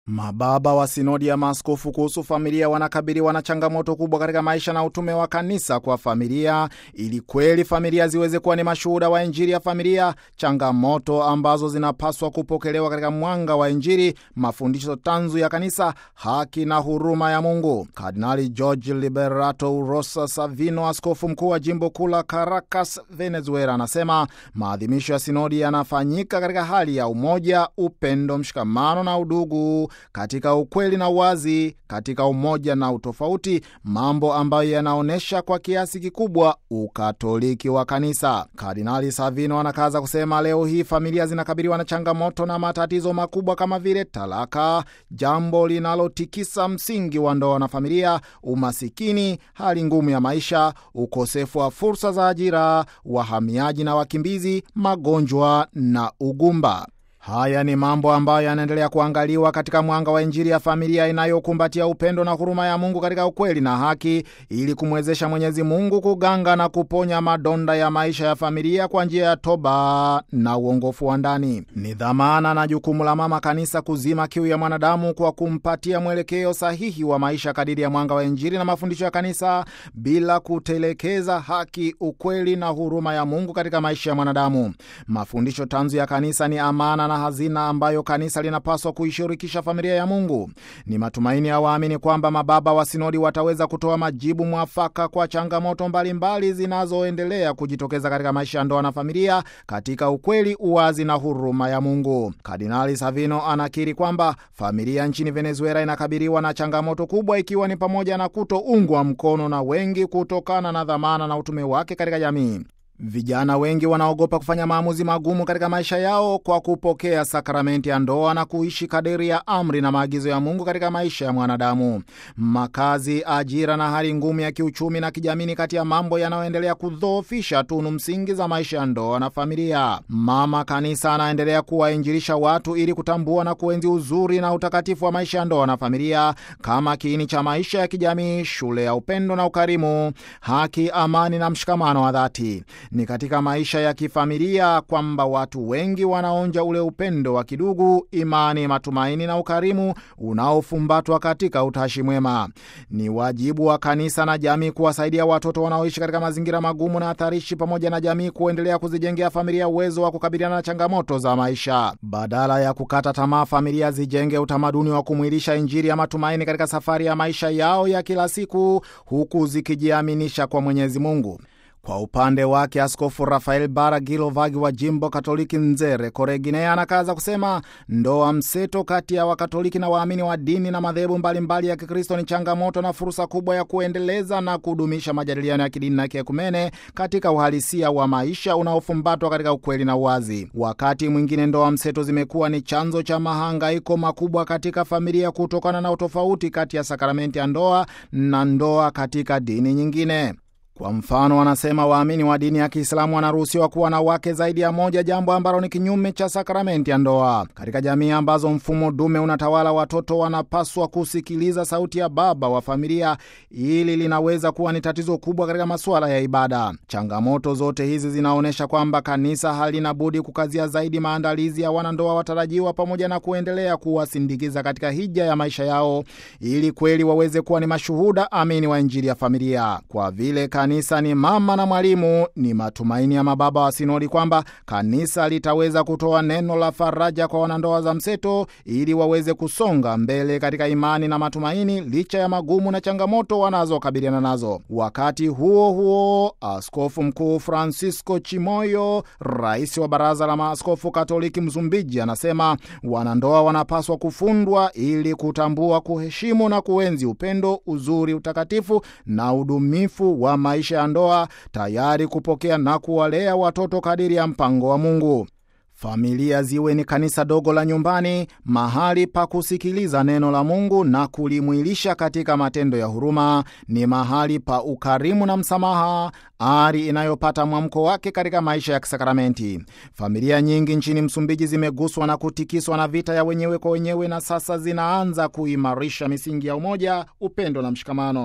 Mababa wa sinodi ya maaskofu kuhusu familia wanakabiliwa na changamoto kubwa katika maisha na utume wa kanisa kwa familia, ili kweli familia ziweze kuwa ni mashuhuda wa Injili ya familia, changamoto ambazo zinapaswa kupokelewa katika mwanga wa Injili, mafundisho tanzu ya kanisa, haki na huruma ya Mungu. Kardinali George Liberato Urosa Savino, askofu mkuu wa jimbo kuu la Caracas, Venezuela, anasema maadhimisho ya sinodi yanafanyika katika hali ya umoja, upendo, mshikamano na udugu katika ukweli na uwazi, katika umoja na utofauti, mambo ambayo yanaonyesha kwa kiasi kikubwa ukatoliki wa kanisa. Kardinali Savino anakaza kusema, leo hii familia zinakabiliwa na changamoto na matatizo makubwa kama vile talaka, jambo linalotikisa msingi wa ndoa na familia, umasikini, hali ngumu ya maisha, ukosefu wa fursa za ajira, wahamiaji na wakimbizi, magonjwa na ugumba. Haya ni mambo ambayo yanaendelea kuangaliwa katika mwanga wa Injili ya familia inayokumbatia upendo na huruma ya Mungu katika ukweli na haki, ili kumwezesha Mwenyezi Mungu kuganga na kuponya madonda ya maisha ya familia kwa njia ya toba na uongofu wa ndani. Ni dhamana na jukumu la Mama Kanisa kuzima kiu ya mwanadamu kwa kumpatia mwelekeo sahihi wa maisha kadiri ya mwanga wa Injili na mafundisho ya kanisa, bila kutelekeza haki, ukweli na huruma ya Mungu katika maisha ya mwanadamu. Mafundisho tanzu ya kanisa ni amana na hazina ambayo kanisa linapaswa kuishirikisha familia ya Mungu. Ni matumaini ya waamini kwamba mababa wa sinodi wataweza kutoa majibu mwafaka kwa changamoto mbalimbali zinazoendelea kujitokeza katika maisha ya ndoa na familia katika ukweli, uwazi na huruma ya Mungu. Kardinali Savino anakiri kwamba familia nchini Venezuela inakabiliwa na changamoto kubwa, ikiwa ni pamoja na kutoungwa mkono na wengi kutokana na dhamana na utume wake katika jamii. Vijana wengi wanaogopa kufanya maamuzi magumu katika maisha yao kwa kupokea sakramenti ya ndoa na kuishi kadiri ya amri na maagizo ya Mungu katika maisha ya mwanadamu. Makazi, ajira na hali ngumu ya kiuchumi na kijamii ni kati ya mambo yanayoendelea kudhoofisha tunu msingi za maisha ya ndoa na familia. Mama Kanisa anaendelea kuwainjilisha watu ili kutambua na kuenzi uzuri na utakatifu wa maisha ya ndoa na familia kama kiini cha maisha ya kijamii, shule ya upendo na ukarimu, haki, amani na mshikamano wa dhati. Ni katika maisha ya kifamilia kwamba watu wengi wanaonja ule upendo wa kidugu, imani, matumaini na ukarimu unaofumbatwa katika utashi mwema. Ni wajibu wa kanisa na jamii kuwasaidia watoto wanaoishi katika mazingira magumu na hatarishi, pamoja na jamii kuendelea kuzijengea familia uwezo wa kukabiliana na changamoto za maisha. Badala ya kukata tamaa, familia zijenge utamaduni wa kumwilisha Injili ya matumaini katika safari ya maisha yao ya kila siku, huku zikijiaminisha kwa Mwenyezi Mungu. Kwa upande wake Askofu Rafael Baragilovagi wa jimbo Katoliki Nzere, Koreginea, anakaza kusema ndoa mseto kati ya Wakatoliki na waamini wa dini na madhehebu mbalimbali ya Kikristo ni changamoto na fursa kubwa ya kuendeleza na kudumisha majadiliano ya kidini na kiekumene katika uhalisia wa maisha unaofumbatwa katika ukweli na uwazi. Wakati mwingine ndoa mseto zimekuwa ni chanzo cha mahangaiko makubwa katika familia kutokana na utofauti kati ya sakramenti ya ndoa na ndoa katika dini nyingine. Kwa mfano, wanasema waamini wa dini ya Kiislamu wanaruhusiwa kuwa na wake zaidi ya moja, jambo ambalo ni kinyume cha sakramenti ya ndoa. Katika jamii ambazo mfumo dume unatawala, watoto wanapaswa kusikiliza sauti ya baba wa familia. Ili linaweza kuwa ni tatizo kubwa katika masuala ya ibada. Changamoto zote hizi zinaonyesha kwamba kanisa halina budi kukazia zaidi maandalizi ya wanandoa watarajiwa, pamoja na kuendelea kuwasindikiza katika hija ya maisha yao, ili kweli waweze kuwa ni mashuhuda amini wa Injili ya familia. Kwa vile kanisa ni mama na mwalimu, ni matumaini ya mababa wa sinodi kwamba kanisa litaweza kutoa neno la faraja kwa wanandoa za mseto ili waweze kusonga mbele katika imani na matumaini licha ya magumu na changamoto wanazokabiliana nazo. Wakati huo huo, Askofu Mkuu Francisco Chimoyo, rais wa Baraza la Maaskofu Katoliki Msumbiji, anasema wanandoa wanapaswa kufundwa ili kutambua, kuheshimu na kuenzi upendo, uzuri, utakatifu na udumifu wa maisha ya ndoa, tayari kupokea na kuwalea watoto kadiri ya mpango wa Mungu. Familia ziwe ni kanisa dogo la nyumbani, mahali pa kusikiliza neno la Mungu na kulimwilisha katika matendo ya huruma. Ni mahali pa ukarimu na msamaha, ari inayopata mwamko wake katika maisha ya kisakramenti. Familia nyingi nchini Msumbiji zimeguswa na kutikiswa na vita ya wenyewe kwa wenyewe, na sasa zinaanza kuimarisha misingi ya umoja, upendo na mshikamano.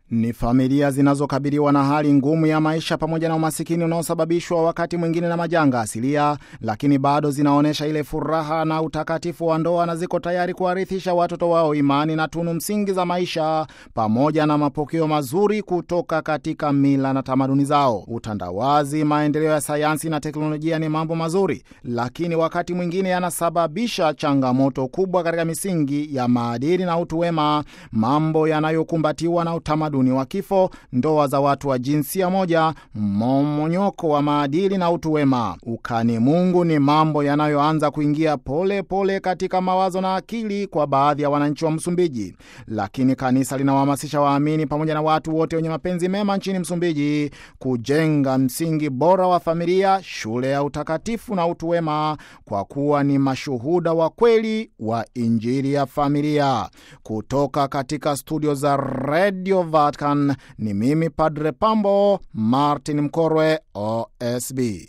Ni familia zinazokabiliwa na hali ngumu ya maisha pamoja na umasikini unaosababishwa wakati mwingine na majanga asilia, lakini bado zinaonyesha ile furaha na utakatifu wa ndoa na ziko tayari kuwarithisha watoto wao imani na tunu msingi za maisha pamoja na mapokeo mazuri kutoka katika mila na tamaduni zao. Utandawazi, maendeleo ya sayansi na teknolojia ni mambo mazuri, lakini wakati mwingine yanasababisha changamoto kubwa katika misingi ya maadili na utu wema, mambo yanayokumbatiwa na utamaduni wa kifo, ndoa za watu wa jinsia moja, mmomonyoko wa maadili na utu wema. Ukani Mungu ni mambo yanayoanza kuingia pole pole katika mawazo na akili kwa baadhi ya wananchi wa Msumbiji, lakini kanisa linawahamasisha waamini pamoja na watu wote wenye mapenzi mema nchini Msumbiji kujenga msingi bora wa familia, shule ya utakatifu na utu wema, kwa kuwa ni mashuhuda wa kweli wa Injili ya familia. Kutoka katika studio za Radio Vatican ni mimi Padre Pambo Martin Mkorwe, OSB.